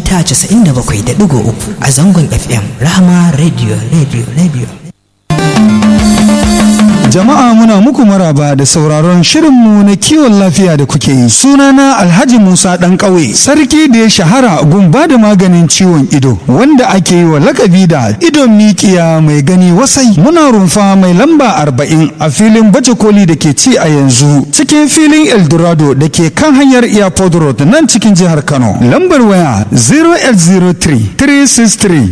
mita 97.3 a zangon FM Rahama Radio Radio Radio. Jama'a muna muku maraba da sauraron shirinmu na kiwon lafiya da kuke yi. Sunana Alhaji Musa ɗan ƙauye, sarki da ya shahara gun ba da maganin ciwon ido, wanda ake yi wa lakabi da idon mikiya mai gani wasai. Muna rumfa mai lamba arba'in a filin baje koli da ke ci a yanzu, cikin filin Eldorado da ke kan hanyar Airport Road nan cikin jihar Kano. Lambar waya 0803 363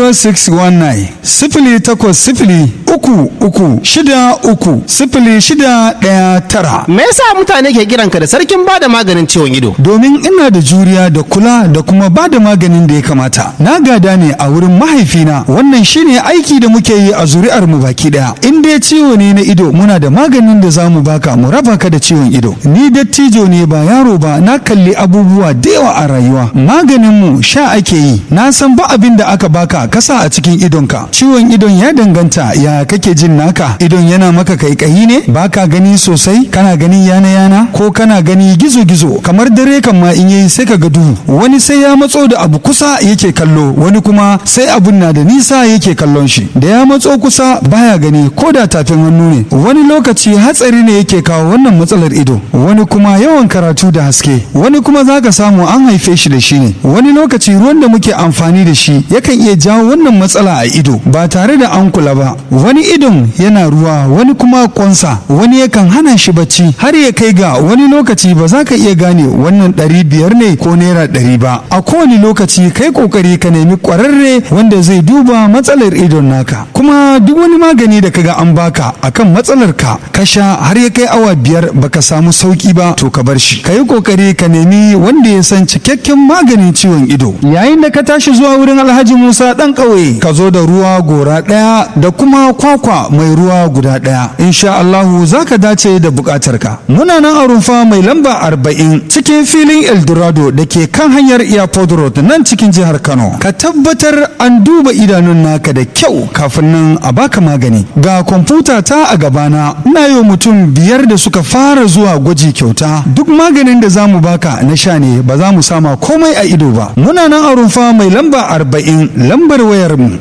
0619 sifili takwas sifili uku uku shida uku sifili shida ɗaya tara. Me yasa mutane ke kiranka da sarkin bada maganin ciwon ido? Domin ina da juriya da kula da kuma ba da maganin da ya kamata. Na gada ne a wurin mahaifina wannan shine aiki da muke yi a zuri'ar mu baki daya. In dai ciwo ne na ido muna da maganin da za mu baka mu raba ka da ciwon ido. Ni dattijo ne ba yaro ba na kalli abubuwa da yawa a rayuwa. Maganin mu sha ake yi. Na san ba abin da aka baka kasa a cikin idonka. Ciwon idon ya danganta ya kake jin naka. Idon yana maka kaikayi ne baka gani sosai kana gani yana yana ko kana gani gizo gizo kamar dare kan ma in yayi sai ka ga duhu wani sai ya matso da abu kusa yake kallo wani kuma sai abun na da nisa yake kallon shi da ya matso kusa baya gani ko da tafin hannu ne wani lokaci hatsari ne yake kawo wannan matsalar ido wani kuma yawan karatu da haske wani kuma zaka samu an haife shi da shi ne wani lokaci ruwan da muke amfani da shi yakan iya jawo wannan matsala a ido ba tare da an kula ba wani idon yana ruwa wani kuma kwansa wani yakan hana shi bacci har ya kai ga wani lokaci ba za ka iya gane wannan ɗari biyar ne ko naira ɗari ba a kowane lokaci kai kokari ka nemi ƙwararre wanda zai duba matsalar idon naka kuma duk wani magani da kaga an baka akan matsalar ka ka sha har ya kai awa biyar baka samu sauki ba to ka bar shi ka yi kokari ka nemi wanda ya san cikakken maganin ciwon ido yayin da ka tashi zuwa wurin alhaji musa ɗan ƙauye ka zo da ruwa gora ɗaya da kuma kwakwa mai ruwa guda ɗaya insha Allahu za ka dace da buƙatarka muna nan a rumfa mai lamba arba'in cikin filin eldorado da ke kan hanyar airport road nan cikin jihar kano ka tabbatar an duba idanun naka da kyau kafin nan a baka magani ga kwamfuta ta a gabana ina yi mutum biyar da suka fara zuwa gwaji kyauta duk maganin da za mu baka na sha ne ba za mu sama komai a ido ba muna nan a rumfa mai lamba arba'in lambar wayar mu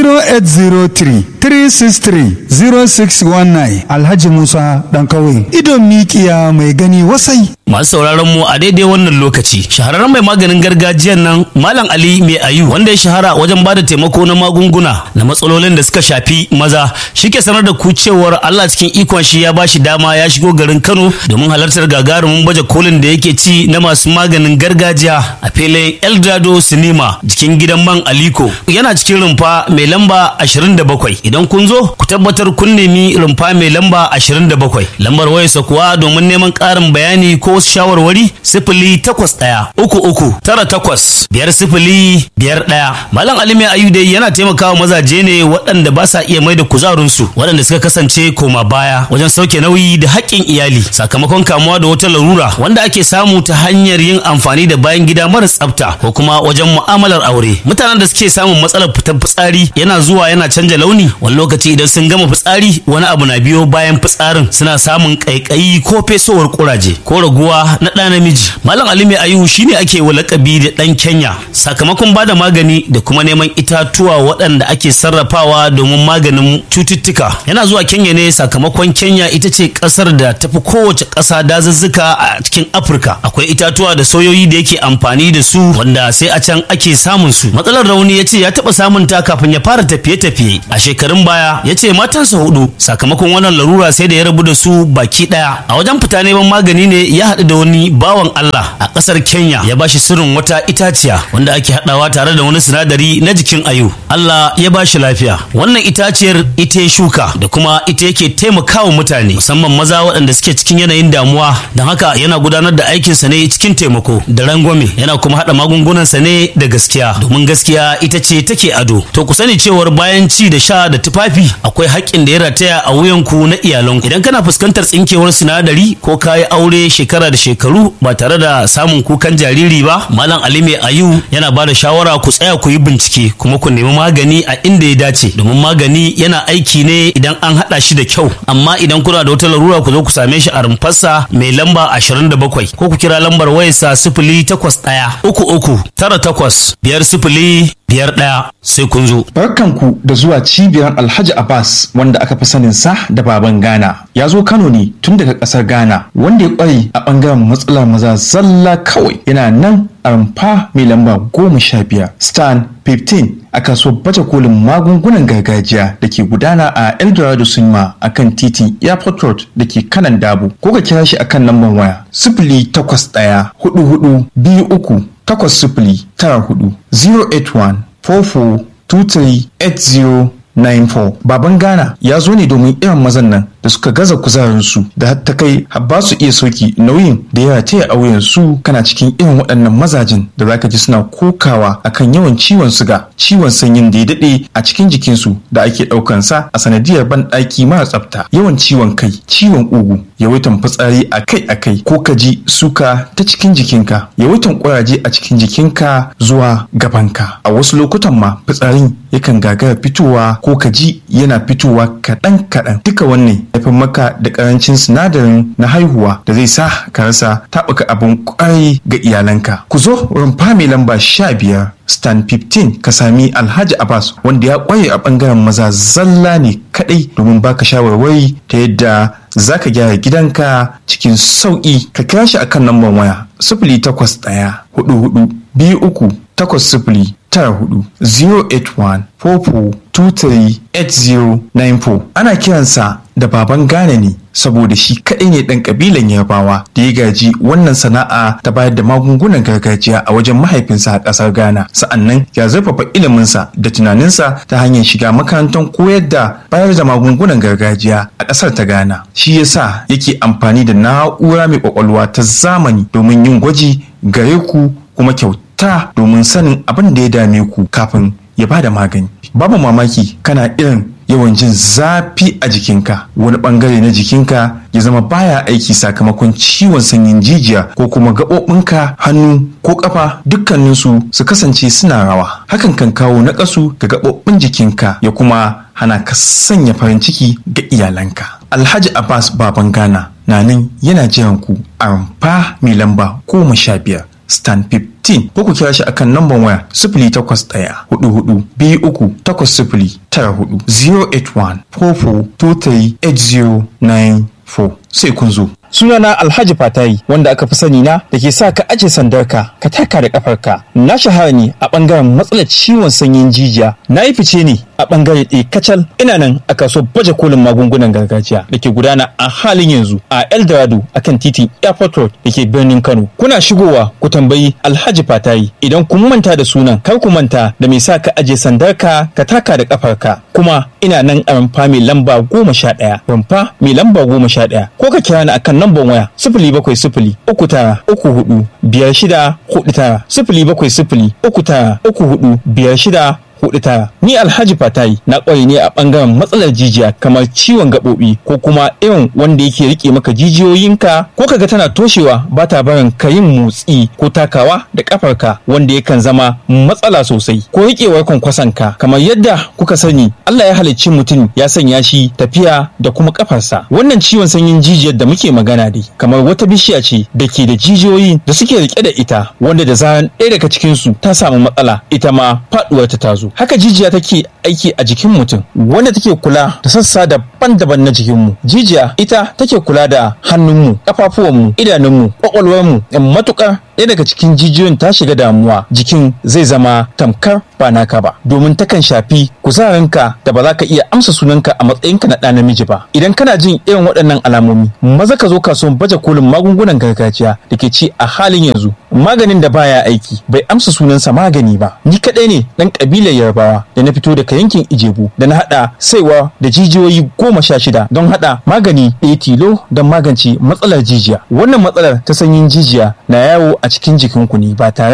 0803 363 0619 Alhaji Musa dan kawai idon mikiya mai gani wasai. Masu sauraron mu a daidai wannan lokaci shahararren mai maganin gargajiyan nan Malam Ali Mai Ayu wanda ya shahara wajen bada taimako na magunguna na matsalolin da suka shafi maza shike sanar da ku cewar Allah cikin ikon shi ya bashi dama ya shigo garin Kano domin halartar gagarumin baje kolin da yake ci na masu maganin gargajiya a filin Eldado Cinema jikin gidan man Aliko yana cikin rumfa mai lamba 27 idan kun zo ku tabbatar kun nemi rumfa mai lamba 27 lambar wayarsa kuwa domin neman ƙarin bayani ko wasu shawarwari sifili takwas ɗaya uku uku tara takwas biyar sifili biyar ɗaya malam alimi ayu dai yana taimakawa mazaje ne waɗanda ba sa iya mai da kuzarinsu waɗanda suka kasance koma baya wajen sauke nauyi da haƙƙin iyali sakamakon kamuwa da wata larura wanda ake samu ta hanyar yin amfani da bayan gida mara tsafta ko kuma wajen mu'amalar aure mutanen da suke samun matsalar fitar fitsari yana zuwa yana canja launi wani lokaci idan sun gama fitsari wani abu na biyo bayan fitsarin suna samun ƙaiƙayi ko fesowar kuraje ko raguwa na ɗa namiji malam ali mai ayu shine ake wa lakabi da ɗan kenya sakamakon bada magani da kuma neman itatuwa waɗanda ake sarrafawa domin maganin cututtuka yana zuwa kenya ne sakamakon kenya ita ce ƙasar da tafi kowace ƙasa dazuzzuka a cikin afirka akwai itatuwa da soyoyi da yake amfani da su wanda sai a can ake samun su matsalar rauni ya ce ya taɓa samun ta kafin ya fara tafiye-tafiye a shekarun baya ya ce matansa hudu sakamakon wannan larura sai da ya rabu da su baki daya a wajen fita neman magani ne ya haɗu da wani bawan Allah a ƙasar Kenya ya bashi sirrin wata itaciya wanda ake haɗawa tare da wani sinadari na jikin ayu Allah ya bashi lafiya wannan itaciyar ita ya shuka da kuma ita yake taimakawa mutane musamman maza waɗanda suke cikin yanayin damuwa don haka yana gudanar da aikinsa ne cikin taimako da rangwame yana kuma haɗa magungunansa ne da gaskiya domin gaskiya ita ce take ado to ku sani cewar bayan ci da sha da tufafi akwai haƙƙin da ya rataya a wuyanku na iyalanku idan kana fuskantar tsinkewar sinadari ko kayi aure shekara shekara da shekaru ba tare da samun kukan jariri ba malam ali mai ayu yana ba da shawara ku tsaya ku yi bincike kuma ku nemi magani a inda ya dace domin magani yana aiki ne idan an haɗa shi da kyau amma idan kuna da wata larura ku zo ku same shi a rumfarsa mai lamba 27 ko ku kira lambar wayarsa sifili takwas ɗaya uku uku tara takwas biyar sifili biyar ɗaya sai kun zo. Barkanku da zuwa cibiyar Alhaji Abbas wanda aka fi sanin sa da baban Ghana. Ya zo Kano ne tun daga ƙasar Ghana wanda ya ƙware a ɓangaren matsalar maza zalla kawai yana nan a rumfa mai lamba goma sha biyar stan 15 a kasuwar baje kolin magungunan gargajiya da ke gudana a eldorado cinema a kan titin airport road da ke kanan dabo ko ka kira shi a kan lambar waya sifili takwas ɗaya hudu hudu biyu uku takwas sifili tara hudu 081 44 23 8094 baban ghana ya zo ne domin irin mazan nan da suka gaza kuzarinsu da har ta kai har ba su iya sauki nauyin da ya taya auyen su kana cikin irin waɗannan mazajin da zaka ji suna kokawa akan yawan ciwon suga ciwon sanyin da ya daɗe a cikin jikinsu da ake ɗaukan sa a sanadiyar banɗaki mara tsafta yawan ciwon kai ciwon ugu yawaitan fitsari akai akai ko ka ji suka ta cikin jikinka yawaitan ƙuraje a cikin jikinka zuwa gabanka a wasu lokutan ma fitsarin yakan gagara fitowa ko ka ji yana fitowa kaɗan kaɗan duka wannan haifar maka da karancin sinadarin na haihuwa da zai sa ka rasa taɓuka abin kwarai ga iyalanka. Ku zo rumfa mai lamba sha biyar Stan 15 ka sami Alhaji Abbas wanda ya kwaye a bangaren maza zalla ne kadai domin baka shawarwari ta yadda za ka gyara gidanka cikin sauƙi ka kira shi akan lambar waya sifili takwas ɗaya hudu hudu biyu uku takwas sifili tara hudu 081 44 ana kiransa da baban Ghana ne saboda shi kaɗai ne ɗan ƙabilan Yarbawa da ya gaji wannan sana'a ta bayar da magungunan gargajiya a wajen mahaifinsa a ƙasar Ghana. Sa'annan ya zurfafa iliminsa da tunaninsa ta hanyar shiga makarantar koyar da bayar da magungunan gargajiya a ƙasar ta Ghana. Shi yasa yake amfani da na'ura mai ƙwaƙwalwa ta zamani domin yin gwaji gare ku kuma kyauta domin sanin abin da ya dame ku kafin ya ba da magani. Babu mamaki kana irin yawan jin zafi a jikinka wani bangare na jikinka ya zama baya aiki sakamakon ciwon sanyin jijiya ko kuma gaɓoɓinka hannu ko ƙafa dukkaninsu su kasance suna rawa hakan kan kawo naƙasu ga gaɓoɓin jikinka ya kuma hana ka sanya farin ciki ga iyalanka alhaji abbas baban ghana na nan yana jiran ku a rumfa mai lamba goma sha biyar stan 15 ko ku kira shi akan namban waya sifili takwas ɗaya hudu hudu biyu uku takwas sifili tara hudu 081 44 sai kun zo. Sunana Alhaji Fatayi wanda aka fi sani na da ke sa ka aje sandarka ka taka da kafarka. Na shahara ne a bangaren matsalar ciwon sanyin jijiya. Na yi fice ne a bangare ɗaya kacal ina nan a kaso baje kolin magungunan gargajiya da ke gudana a halin yanzu a Eldorado akan titin Airport Road da ke birnin Kano. Kuna shigowa ku tambayi Alhaji Fatayi idan kun manta da sunan kar ku manta da mai sa ka aje sandarka ka taka da kafarka. Kuma ina nan a rumfa mai lamba goma sha ɗaya. Rumfa mai lamba goma sha ɗaya. Ko ka kira ni akan namban waya sifili bakwai sifili uku tara uku hudu biyar shida hudu tara sifili bakwai sifili uku tara uku hudu biyar shida hudu tara ni alhaji fatayi na kware ne a bangaren matsalar jijiya kamar ciwon gaɓoɓi ko kuma irin wanda yake rike maka jijiyoyinka ko kaga tana toshewa ba ta barin ka yin motsi ko takawa da kafarka wanda yakan zama matsala sosai ko riƙewar kwankwasanka kamar yadda kuka sani Allah ya halicci mutum ya sanya shi tafiya da kuma kafarsa wannan ciwon sanyin jijiyar da muke magana dai kamar wata bishiya ce da ke da jijiyoyi da suke rike da ita wanda da zaran ɗaya daga cikinsu ta samu matsala ita ma faɗuwar ta tazo haka jijiya take aiki a jikin mutum wanda take kula da sassa daban-daban na jikinmu jijiya ita take kula da hannunmu ƙafafuwanmu idanunmu ƙwaƙwalwarmu matuƙar ɗaya daga cikin jijiyoyin ta shiga damuwa jikin zai zama tamkar ba naka ba domin takan shafi kuzarinka da ba za ka iya amsa sunanka a matsayinka na ɗa namiji ba idan kana jin irin waɗannan alamomi maza ka zo kasuwan baje kolin magungunan gargajiya da ke ci a halin yanzu maganin da baya aiki bai amsa sunansa magani ba ni kaɗai ne ɗan ƙabilar yarbawa da na fito daga yankin ijebu da na haɗa saiwa da jijiyoyi goma sha shida don haɗa magani ɗaya tilo don magance matsalar jijiya wannan matsalar ta sanyin jijiya na yawo a cikin jikinku ne ba tare da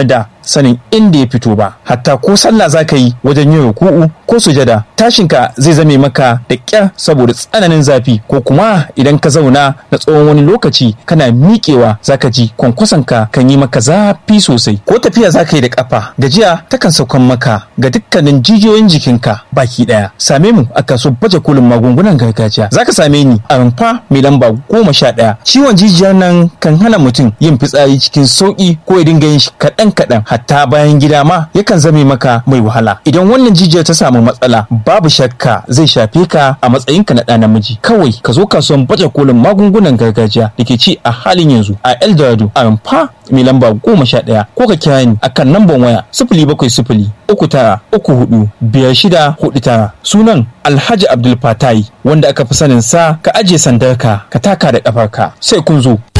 sanin inda ya fito ba hatta ko sallah za ka yi wajen yin ruku'u ko sujada tashinka zai zame maka da ƙyar saboda tsananin zafi ko kuma idan ka zauna na tsawon wani lokaci kana miƙewa za ka ji kwankwasonka kan yi maka zafi sosai ko tafiya za ka yi da ƙafa gajiya takan saukan maka ga dukkanin jijiyoyin jikinka baki ɗaya same mu a kaso baje kolin magungunan gargajiya za ka same ni a rumfa mai lamba goma sha ɗaya ciwon jijiyar nan kan hana mutum yin fitsari cikin sauƙi ko ya dinga yin shi kaɗan kaɗan hatta bayan gida ma yakan zame maka mai wahala idan wannan jijiyar ta samu matsala babu shakka zai shafe ka a matsayinka na ɗa namiji kawai ka zo kasuwan baje kolin magungunan gargajiya da ke ci a halin yanzu a eldorado a rumfa mai lamba goma sha ɗaya ko ka kira ni akan namban waya sifili bakwai sifili uku tara uku hudu biyar shida hudu tara sunan alhaji abdul fatai wanda aka fi sanin sa ka ajiye sandarka ka taka da ƙafarka sai kun zo